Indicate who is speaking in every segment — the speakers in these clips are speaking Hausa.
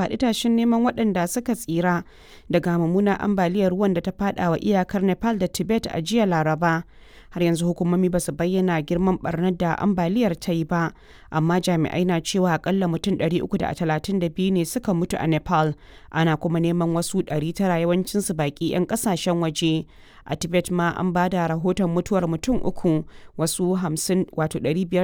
Speaker 1: faɗi tashin neman waɗanda suka tsira daga mummunar ambaliyar ruwan da ta faɗa wa iyakar Nepal da Tibet a jiya Laraba. Har yanzu hukumomi ba su bayyana girman barnar da ambaliyar ta yi ba, amma jami'ai na cewa akalla mutum 332 ne suka mutu a Nepal, ana kuma neman wasu 900 yawancinsu baƙi 'yan ƙasashen waje. A Tibet ma an ba da rahoton mutuwar mutum uku, wasu 50 wato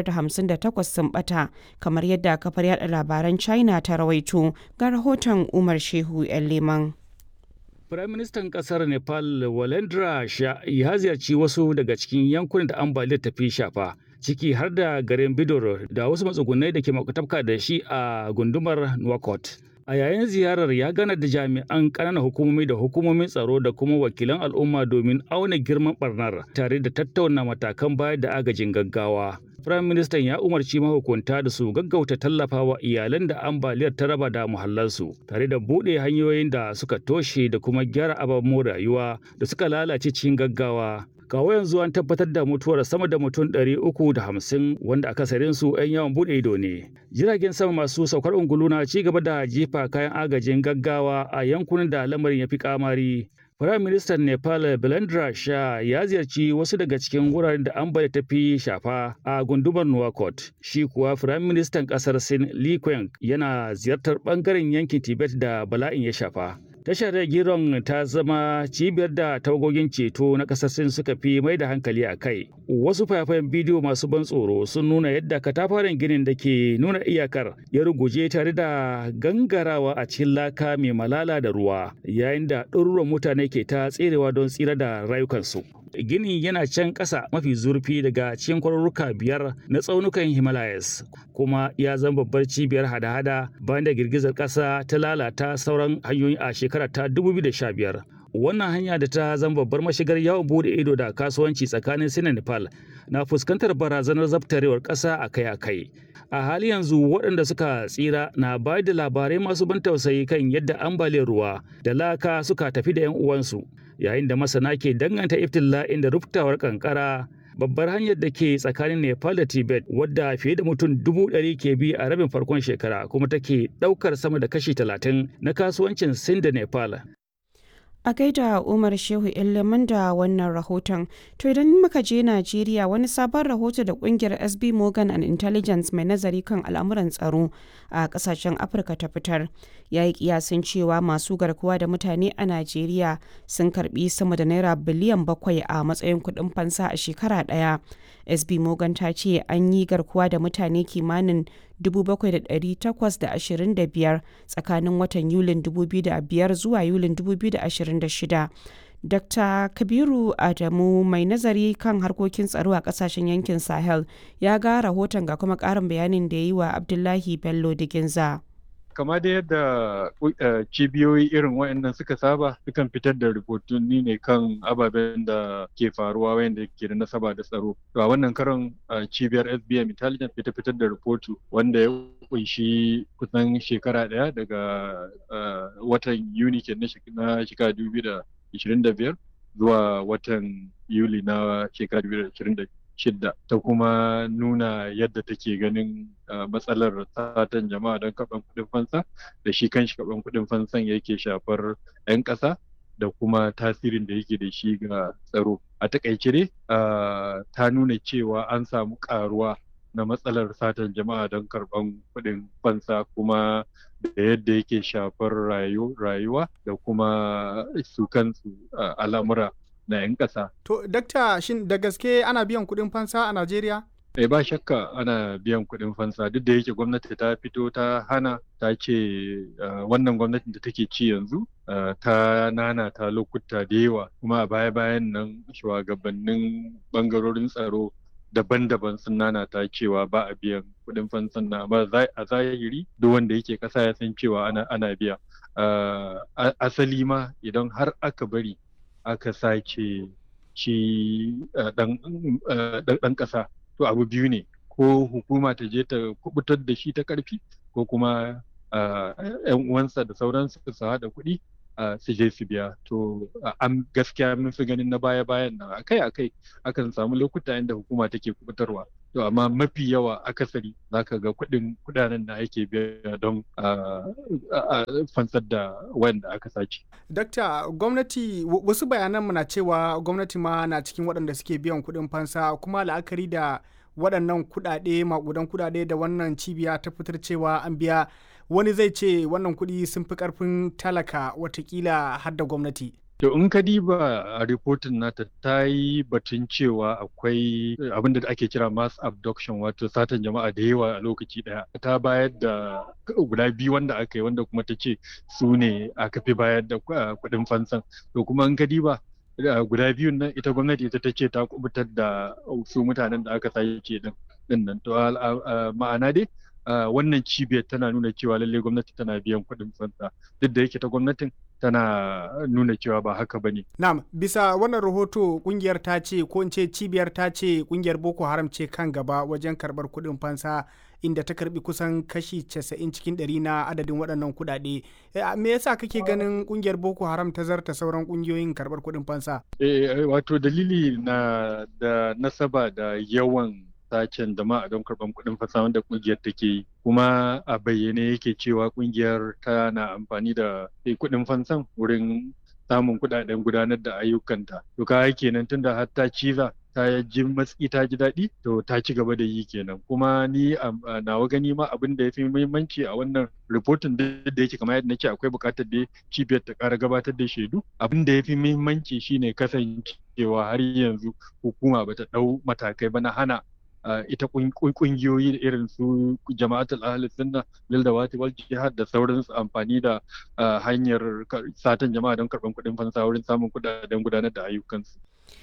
Speaker 1: 558 sun bata, kamar yadda kafar yada labaran China ta rawaito ga rahoton Umar Shehu 'yan Leman.
Speaker 2: Firaministan ƙasar Nepal Walendra Shah ya ziyarci wasu daga cikin yankunan da ambaliyar ta fi shafa, ciki har da garin Bidor da wasu matsugunai da ke makwatafka da shi a gundumar Nouakchott. A yayin ziyarar ya gana da jami'an ƙananan hukumomi da hukumomin tsaro da kuma wakilan al'umma domin auna girman barnar tare da tattauna matakan bayar da agajin gaggawa. Firayim Ministan ya umarci mahukunta da su gaggauta tallafawa iyalan da ambaliyar ta raba da muhallansu tare da buɗe hanyoyin da suka toshe da kuma gyara ababen rayuwa da suka lalace cikin gaggawa. Kawo yanzu an tabbatar da mutuwar sama da mutum ɗari uku da hamsin wanda akasarin su 'yan yawan buɗe ido ne. Jiragen sama masu saukar ungulu na ci gaba da jefa kayan agajin gaggawa a yankunan da lamarin ya fi kamari. Firayim Ministan Nepal Belendra Shah ya ziyarci wasu daga cikin wuraren da ambaliya ta fi shafa a gundumar Nouakchott. Shi kuwa Firayim Ministan ƙasar Sin Li Qiang yana ziyartar ɓangaren yankin Tibet da bala'in ya shafa. Tashar Giron ta zama cibiyar da tawagogin ceto na ƙasar Sin suka fi mai da hankali a kai. Wasu fayafayen bidiyo masu ban tsoro sun nuna yadda katafaren ginin da ke nuna iyakar ya ruguje tare da gangarawa a cikin laka mai malala da ruwa, yayin da ɗaruruwan mutane ke ta tserewa don tsira da rayukansu. Gini yana can ƙasa mafi zurfi daga cikin kwarurruka biyar na tsaunukan Himalayas, kuma ya zama babbar cibiyar hada-hada bayan da girgizar ƙasa ta lalata sauran hanyoyi a shekara ta 2015. Wannan hanya da ta zama babbar mashigar yawon bude ido da kasuwanci tsakanin Sin da Nepal na fuskantar barazanar zabtarewar ƙasa akai-akai. A hali yanzu waɗanda suka tsira na bayar da labarai masu ban tausayi kan yadda ambaliyar ruwa da laka suka tafi da 'yan uwansu. yayin da masana ke danganta iftila'in da ruptawar kankara babbar hanyar da ke tsakanin nepal da tibet wadda fiye da mutum dubu ɗari ke bi a rabin farkon shekara kuma take ɗaukar sama da kashi talatin na kasuwancin sin da nepal
Speaker 1: A gaida Umar Shehu Ilimin da wannan rahoton. To idan muka je Najeriya wani sabon rahoto da kungiyar SB Morgan and Intelligence mai nazari kan al'amuran tsaro a kasashen Afirka ta fitar. Ya yi kiyasin cewa masu garkuwa da mutane a Najeriya sun karbi sama da naira biliyan bakwai a matsayin kuɗin fansa a shekara ɗaya. SB Morgan ta ce an yi garkuwa da mutane kimanin 7,825 tsakanin watan Yulin 2005 zuwa Yulin 2026. Dr. Kabiru Adamu mai nazari kan harkokin tsaro a kasashen yankin Sahel ya ga rahoton ga kuma ƙarin bayanin da ya yi wa Abdullahi Bello Diginza.
Speaker 3: kama da yadda cibiyoyi irin waɗannan suka saba sukan fitar da rahotanni ne kan ababen da ke faruwa wanda ke da nasaba da tsaro to a wannan karon cibiyar SBM Intelligence fita fitar da rahoto wanda ya kunshi kusan shekara ɗaya daga watan Yuni ke na shekara 2025 zuwa watan Yuli na shekara 2025 shidda ta kuma nuna yadda take ganin matsalar satan jama'a don karɓar kuɗin fansa da shi kanshi karɓar kuɗin fansan yake shafar 'yan ƙasa da kuma tasirin da yake da shi ga tsaro a takaice dai ta nuna cewa an samu ƙaruwa na matsalar satan jama'a don karɓar kuɗin fansa kuma da yadda yake shafar rayuwa da kuma su kansu al'amura na 'yan ƙasa.
Speaker 4: To, dakta shin da gaske ana biyan kuɗin fansa a Najeriya?
Speaker 3: Eh ba shakka ana biyan kuɗin fansa duk da yake gwamnati ta fito ta hana ta ce wannan gwamnatin da take ci yanzu ta nana ta lokuta da yawa kuma a baya-bayan nan shugabannin bangarorin tsaro daban-daban sun nana ta cewa ba a biyan kuɗin fansan na amma a zahiri duk wanda yake ƙasa ya san cewa ana biya asali ma idan har aka bari aka sace shi ɗan ƙasa to abu biyu ne ko hukuma ta je ta kubutar da shi ta ƙarfi ko kuma yan uwansa da sauransu su haɗa kuɗi su je su biya to an gaskiya mun fi ganin na baya bayan nan akai akai akan samu lokuta inda hukuma take kubutarwa to amma mafi yawa akasari zaka ga kuɗin kuɗanen da ake biya don fansar da wanda aka sace.
Speaker 4: Dakta gwamnati wasu bayanan mu na cewa gwamnati ma na cikin waɗanda suke biyan kuɗin fansa kuma la'akari da waɗannan kuɗaɗe maƙudan kuɗaɗe da wannan cibiya ta fitar cewa an biya wani zai ce wannan kuɗi sun fi ƙarfin talaka watakila har da gwamnati.
Speaker 3: To in ka diba a ripotin nata ta yi batun cewa akwai abin da ake kira mass abduction wato satan jama'a da yawa a lokaci daya ta bayar da guda biyu wanda aka yi wanda kuma ta ce su ne aka fi bayar da kuɗin fansan to kuma in ka diba guda biyun nan ita gwamnati ita ta ce ta kubutar da su mutanen da aka sace din nan to ma'ana dai wannan cibiyar tana nuna cewa lallai gwamnati tana biyan kuɗin fansa duk da yake ta gwamnatin tana nuna cewa ba haka ba ne.
Speaker 4: Na'am, bisa wannan rahoto kungiyar ta ce ko in ce cibiyar ta ce kungiyar Boko Haram ce kan gaba wajen karɓar kuɗin fansa inda ta karbi kusan kashi 90 cikin ɗari na adadin waɗannan kuɗaɗe. Me yasa kake ganin kungiyar Boko Haram ta zarta sauran kungiyoyin karɓar kuɗin fansa?
Speaker 3: Eh, wato dalili na da nasaba da yawan sacen jama'a don karɓar kuɗin fasa wanda ƙungiyar take yi kuma a bayyane yake cewa ƙungiyar tana amfani da kuɗin fansan wurin samun kuɗaɗen gudanar da ayyukanta to ka kenan tunda har ta ciza ta ji matsi ta ji daɗi to ta ci gaba da yi kenan kuma ni a nawa gani ma abin da ya fi muhimmanci a wannan ripotin da yake kamar yadda nake akwai buƙatar da cibiyar ta ƙara gabatar da shaidu abin da ya fi muhimmanci shine kasancewa har yanzu hukuma bata ɗau matakai ba na hana Uh, ita kungiyoyi da irin su jama'atul ahli sunna lil dawati wal jihad da sauransu amfani da uh, hanyar satan jama'a don karban kuɗin fansa wurin samun kuɗaɗen gudanar da ayyukansu.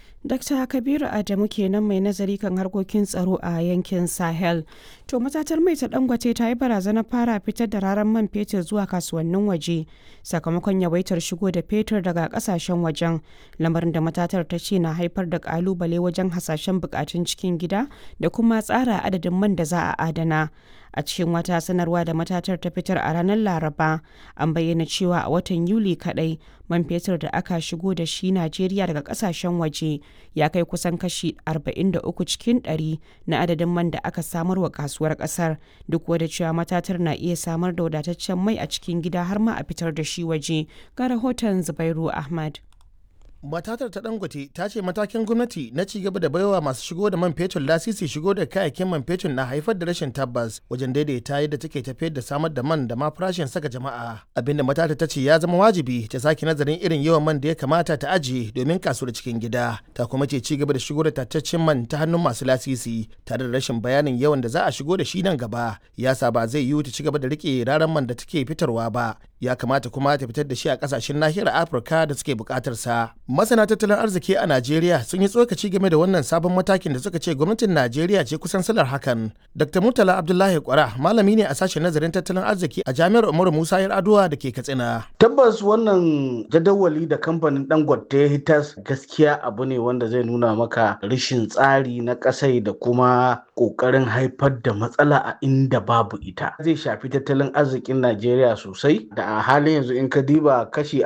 Speaker 1: Dr. Kabiru Adamu kenan mai nazari kan harkokin tsaro a yankin Sahel. To matatar mai ta dangwace ta yi barazanar fara fitar da raran man fetur zuwa kasuwannin waje sakamakon yawaitar shigo da fetur daga kasashen wajen lamarin da matatar ta ce na haifar da kalubale wajen hasashen bukatun cikin gida da kuma tsara adadin man da za a adana. a cikin wata sanarwa da matatar ta fitar a ranar laraba an bayyana cewa a watan yuli kadai man fetur da aka shigo da shi najeriya daga kasashen waje ya kai kusan kashi 43 cikin 100 na adadin man da aka samar wa kasuwar kasar duk wadda cewa matatar na iya samar da wadataccen mai a cikin gida har ma a fitar da shi waje ga rahoton zubairu ahmad
Speaker 5: matatar ta dangote ta ce matakin gwamnati na ci gaba da baiwa masu shigo da man fetur lasisi shigo da kayayyakin man fetur na haifar da rashin tabbas wajen daidaita yadda take tafiyar da samar da man da ma farashin saka jama'a abinda matatar ta ce ya zama wajibi ta sake nazarin irin yawan man da ya kamata ta ajiye domin kasuwar cikin gida ta kuma ce ci gaba da shigo da tattaccen man ta hannun masu lasisi tare da rashin bayanin yawan da za a shigo da shi nan gaba ya sa ba zai yiwu ta ci gaba da rike raran man da take fitarwa ba ya kamata kuma ta fitar da shi a kasashen nahiyar afirka da suke bukatar sa masana tattalin arziki a najeriya sun yi tsokaci game da wannan sabon matakin da suka ce gwamnatin najeriya ce kusan salar hakan dr murtala abdullahi kwara malami ne a sashen nazarin tattalin arziki a jami'ar umaru musa yar aduwa da ke katsina
Speaker 6: tabbas wannan jadawali da kamfanin dangote ya hitas gaskiya abu ne wanda zai nuna maka rashin tsari na kasai da kuma kokarin haifar da matsala a inda babu ita zai shafi tattalin arzikin najeriya sosai da a halin yanzu in ka diba kashi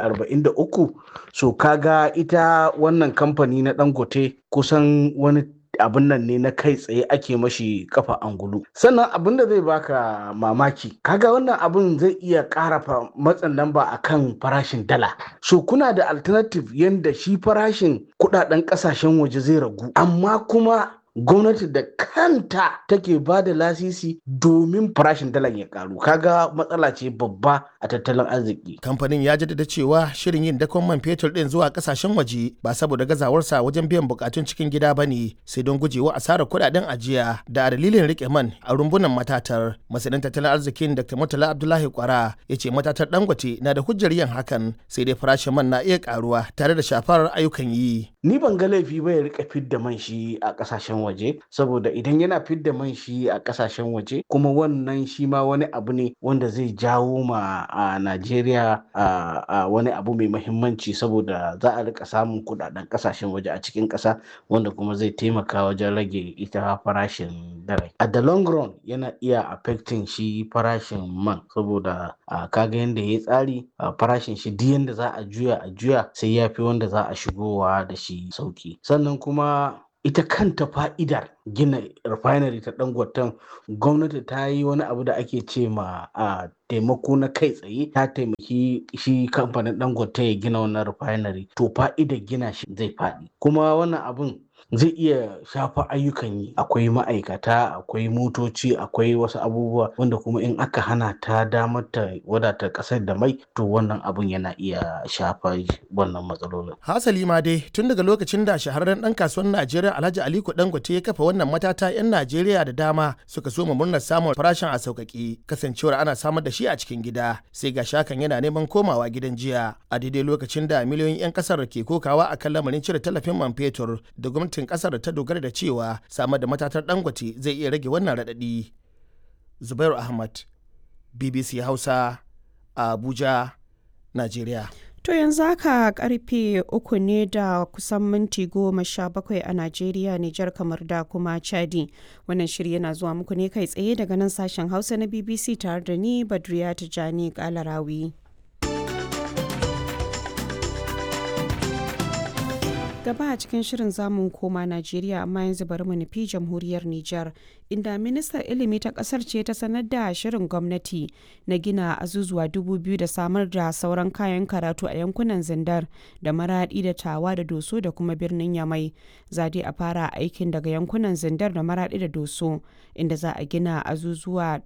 Speaker 6: 43 so kaga ita wannan kamfani na dangote kusan wani abin nan ne na kai tsaye ake mashi kafa angulu sannan abin da zai baka mamaki kaga wannan abin zai iya ƙara matsin lamba akan farashin dala so kuna da alternative yanda shi farashin kudaden kasashen waje zai ragu amma kuma gwamnati da kanta take ba da lasisi domin farashin dalar ya karu kaga matsala ce babba a tattalin arziki
Speaker 5: kamfanin ya jaddada cewa shirin yin dakon man fetur din zuwa kasashen waje ba saboda gazawarsa wajen biyan bukatun cikin gida ba ne sai don gujewa asarar kudaden ajiya da dalilin rike man a rumbunan matatar masanin tattalin arzikin dr murtala abdullahi kwara ya ce matatar dangote na da hujjar yin hakan sai dai farashin man na iya karuwa tare da shafar ayyukan yi
Speaker 6: ni ban ga laifi ba ya rika fidda man shi a kasashen waje saboda idan yana fidda man shi a kasashen waje kuma wannan shi ma wani abu ne wanda zai jawo ma a Najeriya a wani abu mai mahimmanci saboda za a rika samun kudaden kasashen waje a cikin kasa wanda kuma zai taimaka wajen rage ita farashin dare a the long run yana iya affecting shi farashin man saboda kaga yadda ya tsari farashin shi duk yadda za a juya a juya sai ya fi wanda za a shigowa da shi sauki sannan kuma ita kanta fa'idar gina refinery ta dangoton gwamnati ta yi wani abu da ake ce ma a taimako na kai tsaye ta taimaki shi kamfanin dangote ya gina wannan refinery to fa'idar gina shi zai faɗi kuma wannan abun zai iya shafa ayyukan yi akwai ma'aikata akwai motoci akwai wasu abubuwa wanda kuma in aka hana ta damar ta wadata kasar da mai to wannan abun yana iya shafa wannan matsalolin
Speaker 5: hasali ma dai tun daga lokacin da shahararren dan kasuwar najeriya alhaji aliko dangote ya kafa wannan matata yan najeriya da dama suka so murnar samun farashin a sauƙaƙe kasancewar ana samar da shi a cikin gida sai ga shakan yana neman komawa gidan jiya a daidai lokacin da miliyoyin 'yan kasar ke kokawa akan lamarin cire tallafin man fetur da gwamnatin kasar ta dogara da cewa samar da matatar dangote zai iya rage wannan raɗaɗi zubairu ahmad bbc hausa a abuja najeriya
Speaker 1: To yanzu haka karfe uku ne da kusan minti goma sha bakwai a Najeriya, Nijar kamar da kuma Chadi. Wannan shiri yana zuwa muku ne kai tsaye daga nan sashen Hausa na BBC tare da ni Badriya Tijani Kalarawi. gaba a cikin shirin zamun koma Najeriya amma yanzu bari mu nufi jamhuriyar Nijar inda ministar ilimi ta kasar ce ta sanar da shirin gwamnati na gina azuzuwa dubu biyu da samar da sauran kayan karatu a yankunan zindar da maradi da tawa da doso da kuma birnin yamai zade a fara aikin daga yankunan zindar da maradi da doso inda za a gina azuzuwa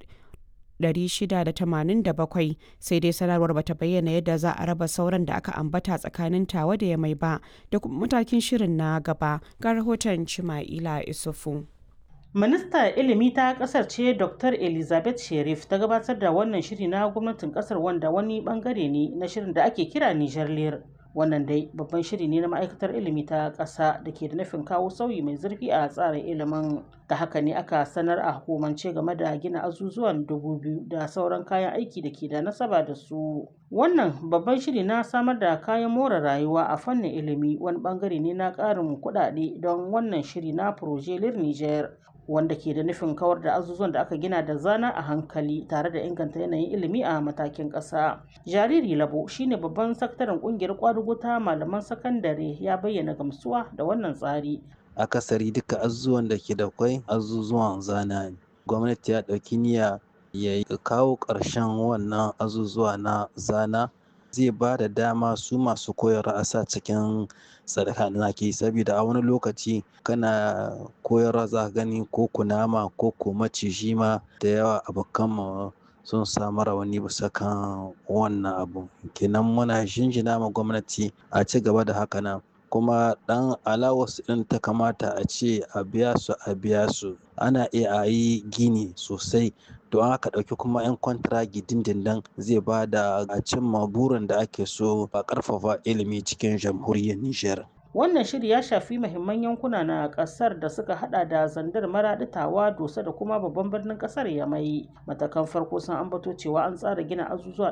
Speaker 1: 687 sai dai sanarwar bata bayyana yadda za a raba sauran da aka ambata tsakanin tawa da yamai ba da kuma matakin shirin na gaba ga rahoton cima'ila isufu
Speaker 7: Ministar ilimi ta kasar ce Dr. Elizabeth Sherif ta gabatar da wannan shiri na gwamnatin kasar wanda wani bangare ne na shirin da ake kira Niger Lir. Wannan dai babban shiri ne na ma'aikatar ilimi ta ƙasa da ke da nufin kawo sauyi mai zurfi a tsarin ilimin. Ta haka ne aka sanar a hukumance game da gina azuzuwan dubu biyu da sauran kayan aiki da ke da nasaba da su. Wannan babban shiri na samar da kayan more rayuwa a fannin ilimi wani bangare ne na ƙarin kuɗaɗe don wannan shiri na Proje Lir Niger. wanda ke da nufin kawar da azuzuwan da aka gina da zana a hankali tare da inganta yanayin ilimi a matakin ƙasa. Jariri Labo shine babban sakataren ƙungiyar ƙwadugo ta malaman sakandare ya bayyana gamsuwa da wannan tsari.
Speaker 8: Akasari duka azuzuwan da ke da kwai azuzuwan zana ne. Gwamnati ya ɗauki niyya ya kawo ƙarshen wannan azuzuwa na zana zai ba da dama su masu koyarwa a sa cikin sadaka da ke saboda a wani lokaci kana koyarwa za gani ko kunama ko ko maciji ma da yawa abokan sun samu rawani bisa kan wannan abu kenan muna jinjina ma gwamnati a ci gaba da haka nan kuma dan alawas din ta kamata a ce a biya su a biya su ana iya a yi gini sosai don aka ɗauki kuma 'yan kwantiragi dindindin zai ba da a cimma burin da ake so a ƙarfafa ilimi cikin jamhuriyar Nijar.
Speaker 7: Wannan shiri ya shafi mahimman yankuna na kasar da suka hada da zandar maraɗitawa dosa da kuma babban birnin kasar yamai. Matakan farko sun ambato cewa an tsara gina azuzuwa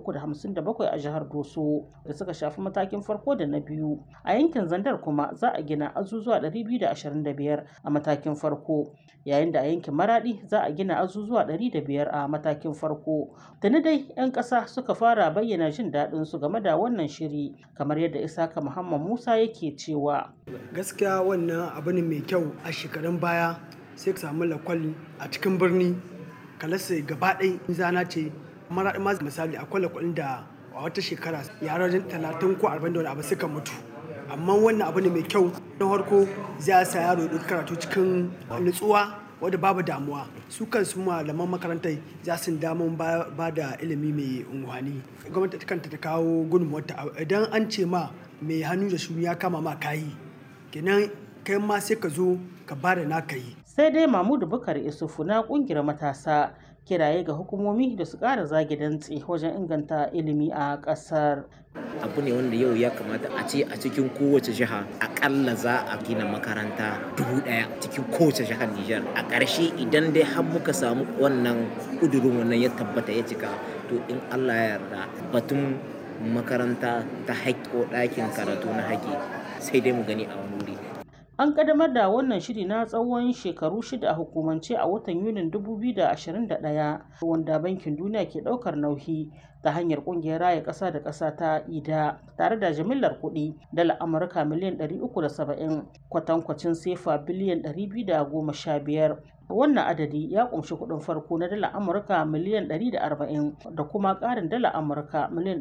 Speaker 7: 357 a jihar Doso da suka shafi matakin farko da na biyu. A yankin zandar kuma za a gina azuzuwa 225 a matakin farko. Yayin da a yankin maradi za a gina azuzuwa 105 a matakin farko. Tuni dai 'yan ƙasa suka fara bayyana jin daɗin su game da wannan shiri kamar yadda Isaka Muhammad Musa yake cewa
Speaker 9: gaskiya wannan abu ne mai kyau a shekarun baya sai ka samu lakwal a cikin birni kalasa gaba ɗai zana ce mara ma misali akwai lakwalin da a wata shekara yaran talatin ko arba'in da wani abu suka mutu amma wannan abu ne mai kyau na farko zai sa yaro ya karatu cikin nutsuwa wadda babu damuwa su kansu malaman makarantar za su damun ba da ilimi mai unguwani gwamnati kanta ta kawo gudunmuwarta idan an ce ma mai hannu da shuni ya kama ma kayi kenan kai ma sai ka zo ka ba da naka yi
Speaker 7: sai dai mamudu bukar isufu na kungiyar matasa kiraye ga hukumomi da su ƙara zage dantse wajen inganta ilimi a ƙasar
Speaker 10: abu ne wanda yau ya kamata a ce a cikin kowace jiha akalla za a gina makaranta dubu daya cikin kowace jihar Nijar a ƙarshe idan dai har muka samu wannan ƙudurin wannan ya tabbata ya cika to in Allah ya yarda batun makaranta ta haƙƙo ɗakin karatu na haƙi sai dai mu gani a wani wuri
Speaker 7: An ƙaddamar da wannan shiri na tsawon shekaru shida a hukumance a watan Yunin 2021 wanda Bankin Duniya ke ɗaukar nauyi ta hanyar ƙungiyar raya ƙasa da ƙasa ta IDA tare da jimillar kuɗi dala Amurka miliyan 370 kwatankwacin sefa biliyan 215. Wannan adadi ya ƙunshi kuɗin farko na dala Amurka miliyan 140 da kuma ƙarin dala Amurka miliyan